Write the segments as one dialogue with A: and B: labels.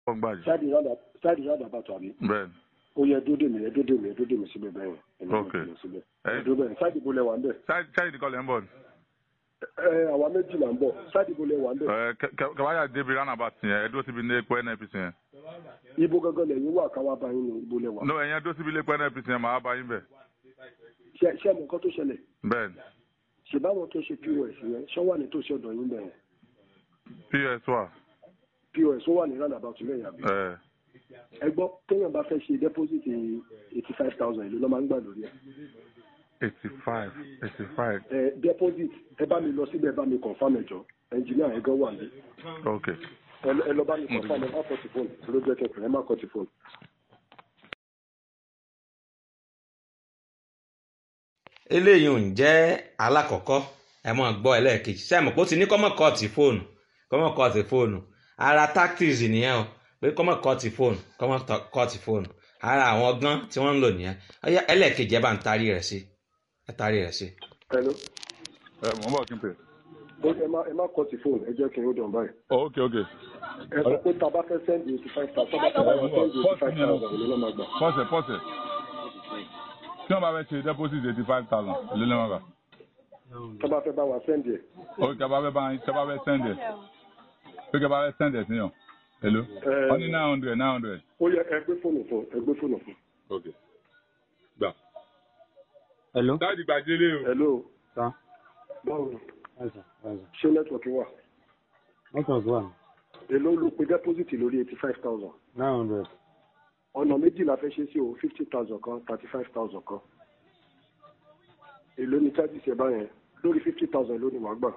A: wọ́n gbàjì.
B: sáàdì rádà bàtà mi
A: bẹ́ẹ̀ni
B: ó yẹ dúdú mi ẹ dúdú mi ẹ dúdú mi síbẹ̀ bẹ́ẹ̀ yẹn
A: Ok.
B: síbẹ̀
A: ẹ
B: ẹ dúdú bẹ́ẹ̀ sáàdì bo lẹ wà ń bẹ̀
A: ṣáìdì kọ́ lẹ́ ń bọ̀ ni.
B: ẹ àwa méjì là ń bọ̀ sáàdì bo lẹ wà ń bẹ̀
A: ẹ kẹ- kẹ- kẹwàá débi roundabout yẹn ẹ dúró síbi ilé epo nnpc yẹn.
B: ibo gangan lẹ́yìn wà káwá bá yín ní ibo lẹ wà
A: no ẹ̀yẹn dúró síbi ilé epo nnpc yẹn màá bá yín bẹ̀.
B: ṣé ṣé ẹ mọ nǹkan tó ṣẹlẹ̀
A: bẹ́ẹ̀ni
B: ṣe báwọn tó ṣe pos yẹn ṣọ́ wà ní tòsí ọ̀dọ̀ yín bẹ̀ yẹn
A: ps wà.
B: pos ó wà ní roundabout lẹ́yìn àbí
A: ẹ
B: ẹ gbọ́ téèyàn bá fẹ́ ṣe deposit eighty five thousand ìlú ló máa ń gbà lórí ẹ̀
A: eighty five eighty five
B: ẹ deposit ẹ bá mi lọ síbẹ̀ ẹ bá mi confam ẹ̀jọ̀ ẹnjìníà ẹ̀ gan wà ní
A: ok
B: ẹ lọ- ẹ lọ bá mi confam ẹ má kọ́ ti fóònù ló jẹ́ kẹfẹ́ ẹ má kọ́ ti fóònù.
C: eléyìí ò ń jẹ́ alákọ̀ọ́kọ́ ẹ mọ̀ gbọ́ ẹlẹ́ẹ̀kejì sẹ́mi pé ó ti ní kọ́mọ̀ kọ́ọ̀tì fóònù kọ́mọ̀ kọ́ọ̀tì fóònù ara tactics nìyẹn o pé kọ́mọ̀ kọ́ọ̀tì fóònù kọ́mọ̀ tọ- kọ́ọ̀tì fóònù ara àwọn ọgbọ́n tí wọ́n ń lò nìyẹn ọyá ẹlẹ́ẹ̀kejì ẹ bá ń tarí rẹ̀ sí ẹ tarí rẹ̀ sí.
B: hello
A: ẹ mọ̀ ń bọ̀ kí n pè.
B: ó ẹ má ẹ má kọ́ ti fóònù ẹ jẹ́ kí n ó dàn báyìí.
A: ok ok
B: ẹ sọ pé tá a bá fẹ́ sẹ́ndì eighty five thousand tá a bá fẹ́ sẹ́ndì eighty five thousand ìlú ló máa gbà.
A: pọ́sẹ̀ pọ́sẹ̀ tí wọ́n bá fẹ́ ṣe deposit eighty five thousand ilé lẹ́wọ̀n gbà.
B: tá a bá fẹ́ bá wa sẹ́ndì ẹ̀.
A: ok tí a bá fẹ́ bá tí a bá fẹ́ send ẹ̀ pé kí a bá fẹ́ send ẹ̀ sí yàn hello
B: Ẹ-
A: wọ́n ní nine hundred nine hundred
B: ó yẹ ẹ gbé fóònù fún ẹ gbé fóònù fún.
A: ok gbà.
D: Hello.
A: dáàdì gbàdélé o.
B: hello
D: Sa.
B: báwo ni
D: Ẹ̀sà. Ẹ̀sà.
B: ṣé nẹ́tíwọ̀kì wà.
D: Network wà.
B: èló ló pe deposit lórí eighty five thousand.
D: Nine hundred.
B: ọ̀nà méjì la fẹ́ ṣe sí o fifty thousand kan thirty five thousand kan. èló ni charges ẹ báyẹn lórí fifty thousand ló ní wàá gbà.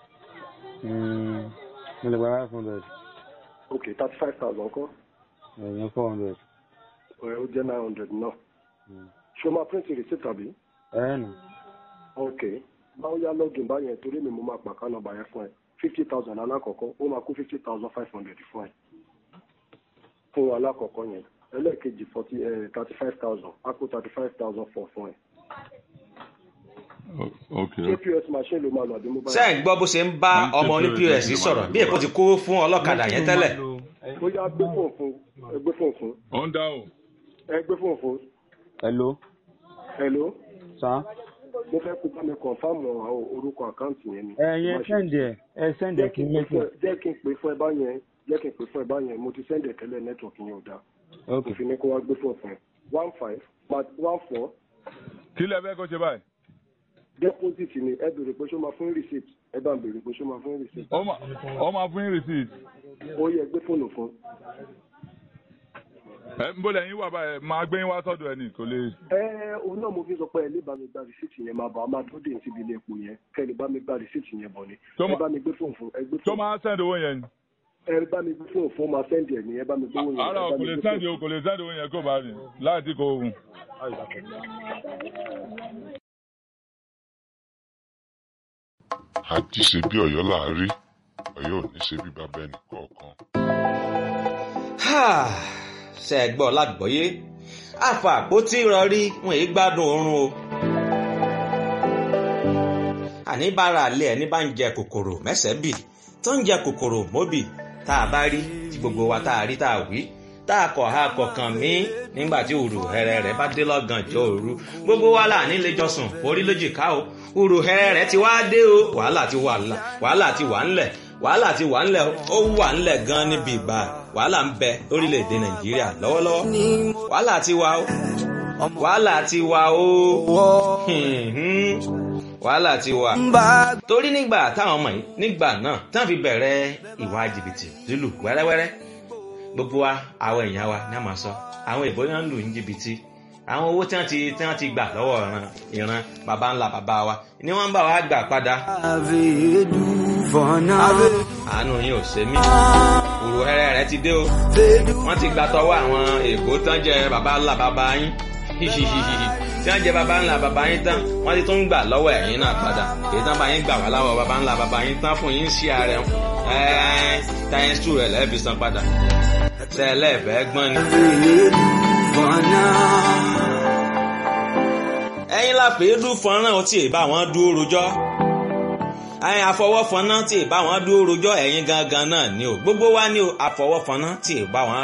D: Mo lè gba five hundred.
B: ok thirty five thousand kan
D: Ẹ̀yìn four hundred.
B: ẹ ó jẹ́ nine hundred náà. ṣé o máa print receipt tàbí.
D: Ẹ̀ nà.
B: ok báwo yá login báyẹn torí mi mo máa pàká nọ́mbà yẹn fún ẹ fifty thousand alákọ̀ọ́kọ́ ó máa kó fifty thousand five hundred fún ẹ fún alákọ̀ọ́kọ́ yẹn ẹlẹ́ẹ̀kejì forty thirty five thousand á kó thirty five thousand four fún ẹ.
A: ok
B: ṣé pos machine ló máa lọ àbí mobile.
C: ṣé ẹ̀ ń gbọ́ bó ṣe ń bá ọmọ oní pọ́s sọ̀rọ̀ bí èkó ti kó fún ọlọ́kadà yẹn tẹ́lẹ̀
B: ó yá gbé fóònù fún ẹ gbé fóònù fún
A: ó ń dáhùn.
B: ẹ gbé fóònù fún
D: Hello.
B: hello
D: Sa.
B: mo fẹ́ kó bá mi kọ̀nfàmù àwọn orúkọ àkáǹtì yẹn ni.
D: Ẹ̀yin sẹ́ndì ẹ̀. Ẹ sẹ́ndì ẹ̀ kí n mẹ́tò.
B: jẹ́ kí n pè fún ẹ báyẹn jẹ́ kí n pè fún ẹ báyẹn mo ti sẹ́ndẹ̀ tẹ́lẹ̀ nẹ́tíwọ̀kì yẹn ò dáa.
D: Ok.
B: òfin ní kó wá gbé fóònù fún ẹ one five but one four
A: kí lẹ fẹ́ kó ṣe báyìí.
B: deposit ni ẹ béèrè pé ṣó máa fún receipt ẹ bá ń béèrè pé ṣó máa fún receipt
A: ó máa ó máa fún yín receipt.
B: ó yẹ gbé fóònù fún.
A: ẹ ń bọ́lẹ̀ yín wà báyìí máa gbé yín wá sọ́dọ̀ ẹ̀ ní kò lè.
B: ẹ òun náà mo fi sọ pé ẹ lè bá mi gba receipt yẹn máa bọ̀ a máa tó dé síbi ilé epo yẹn kẹ́ ẹ lè bá mi gba receipt yẹn bọ̀ ni
A: Tó
B: ẹ
A: ma-
B: bá mi gbé fóònù fún ẹ gbé
A: tó
B: fóònù
A: máa send owó yẹn ni.
B: ẹ bá mi gbé fóònù fún máa sẹ́ndì ẹ̀ ní ẹ bá mi gbé owó yẹn
A: ara
B: ẹ
A: ò
B: bá
A: kò
B: mi
A: lè
B: gbé
A: send
B: fóònù.
A: owó kò lè send owó yẹn kó bá rìn láti kó oògùn.
E: àjí ṣe bí ọ̀yọ́ là á rí ọ̀yọ́ ò ní ṣe bí bàbá ẹnì kọ̀ọ̀kan.
C: ṣe ẹ gbọ́ lágbọ́yé àfà àpótí ìrọ̀rí wọn èyí gbádùn oorun o. àní bára àlẹ́ ẹni bá ń jẹ kòkòrò mẹ́sẹ̀ẹ́ bì tó ń jẹ kòkòrò móbì tá a bá rí tí gbogbo wa tá a rí tá a wí tá a kọ̀ ha kọ̀ọ̀kan mí nígbà tí òrù hẹrẹ rẹ bá dé lọ́gànjọ́ òru gbogbo wa là ní lẹ́jọ́sùn orí lójìká o òrù hẹrẹ rẹ ti wá dé o wàhálà ti wà ńlẹ̀ wàhálà ti wà ńlẹ̀ wàhálà ti wà ńlẹ̀ ó wà ńlẹ̀ gan níbi ìgbà wàhálà ń bẹ lórílẹ̀‐èdè nàìjíríà lọ́wọ́lọ́wọ́ wàhálà ti wà o wàhálà ti wà o hìhìn, wàhálà ti wà. torí nígbà táwọn ọmọ yìí nígbà náà tí wọ́n fi bẹ̀rẹ̀ ìwà jìbìtì lílù wẹ́rẹ́wẹ́rẹ́ gbogbo wa àwọn èèyàn wa ní a máa sọ àwọn èèbó náà ń lù ní jìbìtì àwọn owó tí wọ́n ti tí wọ́n ti gbà lọ́wọ́ ìran ìran baba ńlá baba wa ni wọ́n ń bá wa gbà padà àánú yín ò ṣe mí òrò ẹrẹ rẹ ti dé o wọ́n ti gbà tọwọ́ àwọn èèbó tán jẹ baba ńlá baba yín hihihihi tí wọ́n jẹ baba ńlá baba yín tán wọ́n ti tún gbà lọ́wọ́ ẹ̀yin náà padà èyí tán bá yín gbà wá láwọ̀ baba ńlá baba yín tán fún yín sí ààrẹ ẹ táyẹn sùn rẹ lẹẹfi san padà sẹlẹẹfẹ gbọ́n ni. ẹ̀yin la fèé dún fọ́nrán ọtí ì bá wọn dúró rojọ́ ẹ̀yin àfọwọ́fọná tí ì bá wọn dúró rojọ́ ẹ̀yin gangan náà ni o gbogbo wa ni o àfọwọ́fọná tí ì bá wọn